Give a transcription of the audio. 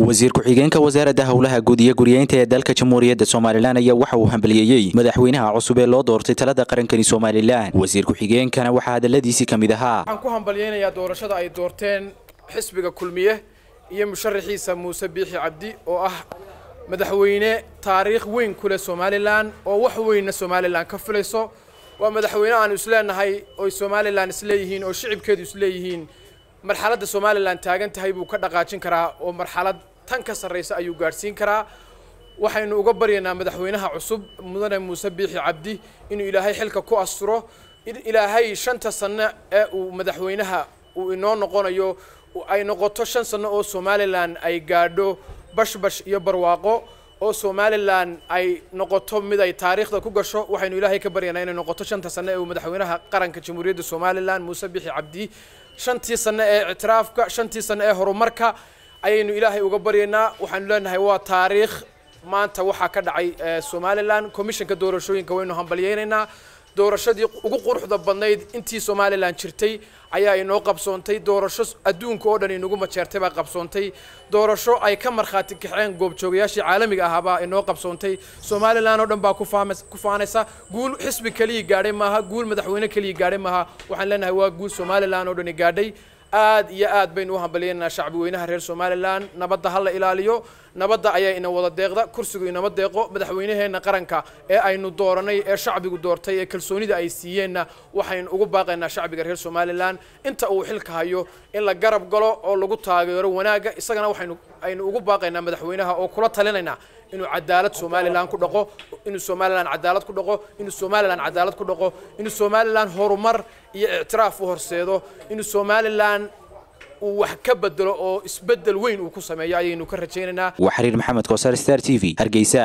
wasiir ku-xigeenka wasaaradda howlaha guud iyo guryeynta ee dalka jamhuuriyadda somalilan ayaa waxa uu hambaliyeeyey madaxweynaha cusub ee loo doortay talada qarankani somalilan wasiir ku-xigeenkana waxaa hadaladiisii ka mid ahaa waxaan ku hambalyeynayaa doorashada ay doorteen xisbiga kulmiye iyo musharaxiisa muuse biixi cabdi oo ah madaxweyne taariikh weyn ku leh somalilan oo wax weynna somalilan ka filayso waa madaxweyne aanu isleenahay oy somalilan isleeyihiin oo shicibkeedu isleeyihiin marxaladda somalilan taagan tahay buu ka dhaqaajin karaa oo marxalad tan ka sarraysa ayuu gaadhsiin karaa waxaynu uga baryaynaa madaxweynaha cusub mudane muuse biixi cabdi inuu ilaahay xilka ku asturo in ilaahay shanta sano ee uu madaxweynaha uu inoo noqonayo ay noqoto shan sano oo somalilan ay gaadho bashbash iyo barwaaqo oo somalilan ay noqoto mid ay taariikhda ku gasho waxaynu ilaahay ka baryaynaa inay noqoto shanta sano ee uu madaxweynaha qaranka jamhuuriyadda somalilan muuse biixi cabdi shantii sano ee ictiraafka shantii sano ee horumarka ayaynu ilaahay uga baryaynaa waxaanu leenahay waa taariikh maanta waxaa ka dhacay somalilan commissionka doorashooyinka waynu hambalyeynaynaa doorashadii ugu quruxda badnayd intii somalilan jirtay ayaa inoo qabsoontay doorasho adduunka oo dhan inagu majeertay baa qabsoontay doorasho ay ka markhaati kaxeen goobjoogayaashii caalamiga ahaabaa inoo qabsoontay somalilan oo dhan baa ku faanaysa guul xisbi keliya gaadhay maaha guul madaxweyne keliya gaadhay maaha waxaan leenahay waa guul somalilan oo dhani gaadhay aad iyo aad baynu u hambalyeynaa shacbi weynaha reer somalilan nabadda ha la ilaaliyo nabadda ayaa ina wada deeqda kursigu inama deeqo madaxweynaheenna qaranka ee aynu dooranay ee shacbigu doortay ee kalsoonida ay siiyeenna waxaynu ugu baaqaynaa shacbiga reer somalilan inta uu xilka hayo in la garab galo oo lagu taageero wanaagga isagana waxaynu aynu ugu baaqaynaa madaxweynaha oo kula talinaynaa inuu cadaalad somalilan ku dhaqo inuu somalilan cadaalad ku dhaqo inuu somalilan cadaalad ku dhaqo inuu somalilan horumar iyo ictiraaf u horseedo inuu somalilan uu wax ka bedelo oo isbeddel weyn uu ku sameeyo ayaynu ka rajaynaynaa waa xiriir maxamed koosar star t v hargeysa